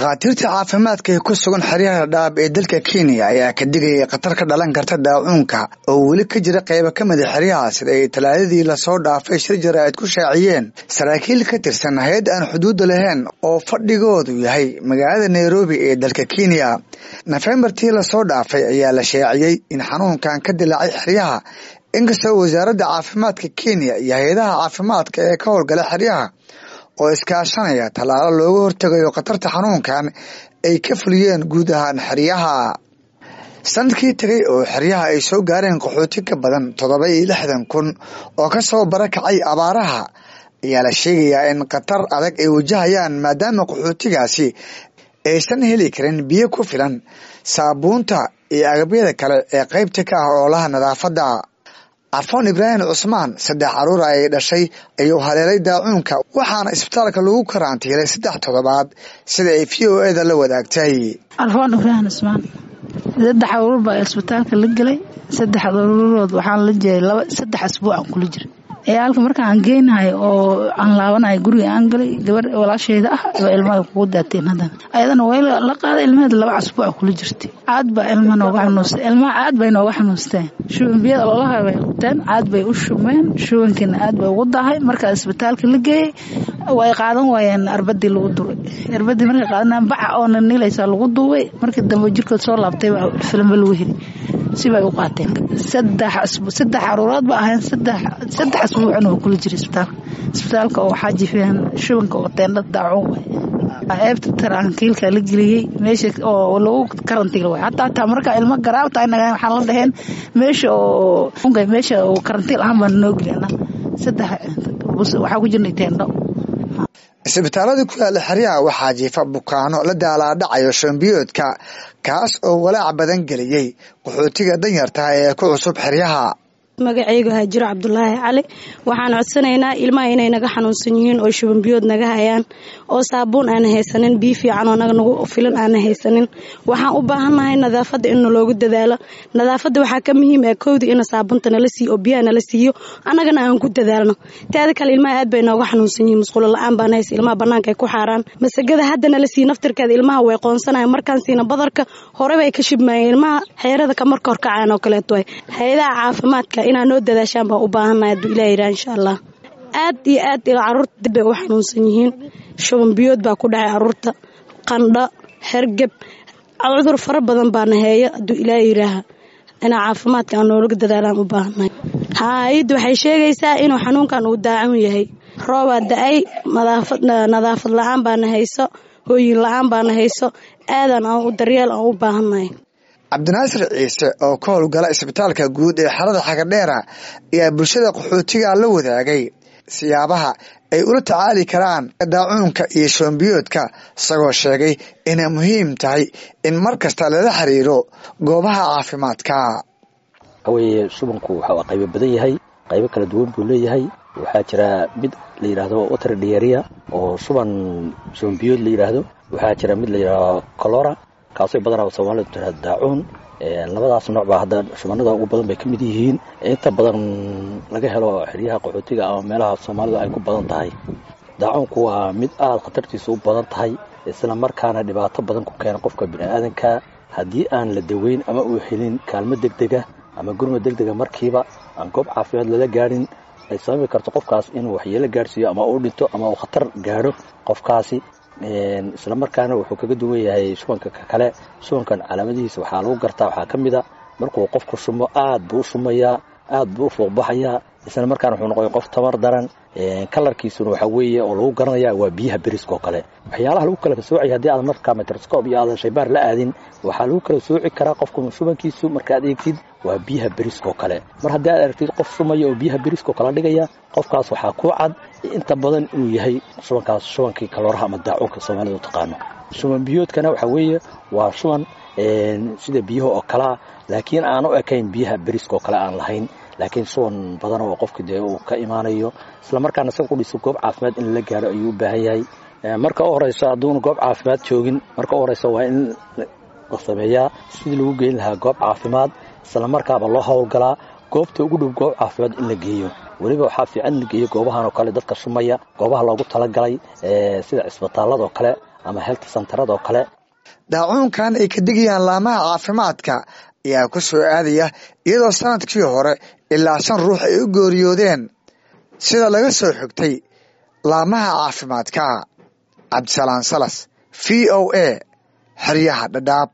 dhakhaatiirta caafimaadka ee ku sugan xeryaha dhaab ee dalka kenya ayaa ka digayay khatar ka dhalan karta daacuunka oo weli ka jira qaybo ka mida xeryaha sida ay talaadadii lasoo dhaafay shir jaraa'id ku shaaciyeen saraakiil ka tirsan hay-ad aan xuduudda lahayn oo fadhigoodu yahay magaalada nairobi ee dalka kenya nofembartii lasoo dhaafay ayaa la shaaciyey in xanuunkan ka dilaacay xeryaha inkastoo wasaaradda caafimaadka kenya iyo hay-adaha caafimaadka ee ka howlgala xeryaha oo iskaashanaya tallaalo looga hortegayo khatarta xanuunkan ay ka fuliyeen guud ahaan xeryaha sanadkii tegay oo xeryaha ay soo gaareen qaxooti ka badan toddoba iyo lixdan kun oo ka soo barakacay abaaraha ayaa la sheegayaa in khatar adag ay wajahayaan maadaama qaxootigaasi aysan heli karin biyo ku filan saabuunta iyo agabyada kale ee qaybta ka ah oolaha nadaafadda carfoon ibraahim cusmaan saddex caruura ay dhashay ayuu haleelay daacuunka waxaana isbitaalka lagu karantiilay saddex toddobaad sida ay v o eda la wadaagtay carfoon ibraahim cusmaan saddex caruur baa isbitaalka la gelay saddex caruurood waxaan la jiray laba saddex asbuucan kula jira ciyaalka marka aan geynahay oo aan laabanahay guriga aan galay gabar walaasheeda ah waa ilmaha kugu daateen haddana ayadana way la qaaday ilmaheeda laba casbuuca kula jirtay caad baa ilmaha nooga xanuustay ilmaha caad bay nooga xanuusteen shubanbiyada ololaha bay qabteen caad bay u shumeen shubankiina aad bay ugu dahay markaa isbitaalka la geeyey way qaadan waayeen arbadii lagu duubay arbadii markay qaadanayaan baca oona niilaysaa lagu duubay markii dambe jirkood soo laabtay filimba lagu heli sibay u qaateen saddex saddex caruurood ba ahayn saddex saddex asbuucin oo kula jira isbitaalka isbitaalka oo waxaa jifeen shubanka oo teendha daacuun waay eebta tarankiilka la geliyey meesha oo lagu karantiil waay hataa hataa marka ilmo garaabta inaga waxaan la dhaheen meesha oo meesha oo karantiil ahaan baan noo gelina saddex waxaa ku jirnay teendho isbitaalada ku yaala xeryaha waxaa jiifa bukaano la daalaadhacayo shambiyoodka kaas oo walaac badan geliyey qaxootiga danyartaha ee ku cusub xeryaha magacaygu haajiro cabdulaahi cali waxaan codsanaynaa ilmaha inay naga xanuunsan yihiin oo shubanbiyood naga hayaan oo saabuun aana haysanin biyo fiican oo nagu filan aana haysanin waxaan u baahannahay nadaafadda in naloogu dadaalo nadaafadda waxaa ka muhiim ah kowdii in saabuunta nala siiyo oo biyaha nala siiyo annagana aan ku dadaalno teeda kale ilmaha aad bay nooga xanuunsan yihiin musqulo la-aan baan haysa ilmaha bannaanka ay ku xaaraan masagada hadda nala siiyo naftirkeeda ilmaha way qoonsanayan markaan siina badarka horebay ka shibmaayeen ilmaha xeerada ka marka horkacaan oo kaleeto way hay-adaha caafimaadka inaa noo dadaashaan baan u baahannahay hadduu ilah yidhaha insha allah aad iyo aad caruurta dib bay u xanuunsan yihiin shuban biyood baa ku dhacay caruurta qandho hergeb cudur fara badan baana heeyo hadduu ilaah yidhaaha inaa caafimaadka aan noolaga dadaalaan u baahannahay hay-addu waxay sheegaysaa inuu xanuunkan uu daacun yahay roobaa da-ay nadaafad la-aan baana hayso hooyin la-aan baana hayso aadan aan u daryeel aan u baahannahay cabdinaasir ciise oo ka howlgala isbitaalka guud ee xarada xagadheera ayaa bulshada qaxootiga la wadaagay siyaabaha ay ula tacaali karaan daacuunka iyo shoombiyoodka isagoo sheegay inay muhiim tahay in mar kasta lala xiriiro goobaha caafimaadka waxaweye shubanku waxaa qaybo badan yahay qaybo kala duwan buu leeyahay waxaa jira mid la yidhaahdo water diaria oo shuban shoombiyood la yidhaahdo waxaa jira mid la yidhaahdo colora kaasoo badanaa soomaalida tiraa daacuun labadaas nooc baa hadda shubanada ugu badan bay ka mid yihiin inta badan laga helo xeryaha qaxootiga ama meelaha soomaalidu ay ku badan tahay daacuunku waa mid aada khatartiisa u badan tahay isla markaana dhibaato badan ku keena qofka biniaadanka haddii aan la daweyn ama uu helin kaalmo degdega ama gurma degdega markiiba aan goob caafimaad lala gaadhin ay sababi karto qofkaas inuu waxyeelo gaadhsiiyo ama uu dhinto ama uu khatar gaadho qofkaasi isla markaana wuxuu kaga duwan yahay shubanka kale shubankan calaamadihiisa waxaa lagu gartaa waxaa ka mid a markuu qofku shumo aad buu u shumayaa aad buu u fuuqbaxayaa isla markaana wuxuu noqoya qof tamar daran kalarkiisuna waxaa weeye oo lagu garanaya waa biyaha beriska oo kale waxyaalaha lagu kala soocaya haddii aadan markaa microscope iyo aadan shaybaar la aadin waxaa lagu kala sooci karaa qofku shubankiisu markaad eegtid waa biyaha beriska oo kale mar haddii aad aragtid qof shumaya oo biyaha beriska oo kala dhigaya qofkaas waxaa ku cad inta badan inuu yahay shubankaas shubankii kalooraha ama daacuunka soomaalida u taqaano shuban biyoodkana waxaa weeye waa shuban sida biyaha oo kalea laakiin aan u ekayn biyaha beriska oo kale aan lahayn laakiin shuban badan oo qofki dee uu ka imaanayo isla markaana isaga qudhiisa goob caafimaad in la gaaro ayuu u baahan yahay marka u horeyso hadduuna goob caafimaad joogin marka u horeyso waa in la sameeyaa sidii lagu geyn lahaa goob caafimaad isla markaaba loo howlgalaa goobta ugu dhow goob caafimaad in la geeyo weliba waxaa fiican in la geeyo goobahan oo kale dadka shumaya goobaha loogu talagalay sida cisbitaalada oo kale ama health santaradoo kale daacuunkan ay ka digayaan laamaha caafimaadka ayaa ku soo aadaya iyadoo sanadkii hore ilaa shan ruux ay u geeriyoodeen sida laga soo xigtay laamaha caafimaadka cabdisalaan salas v o a xeryaha dhadhaab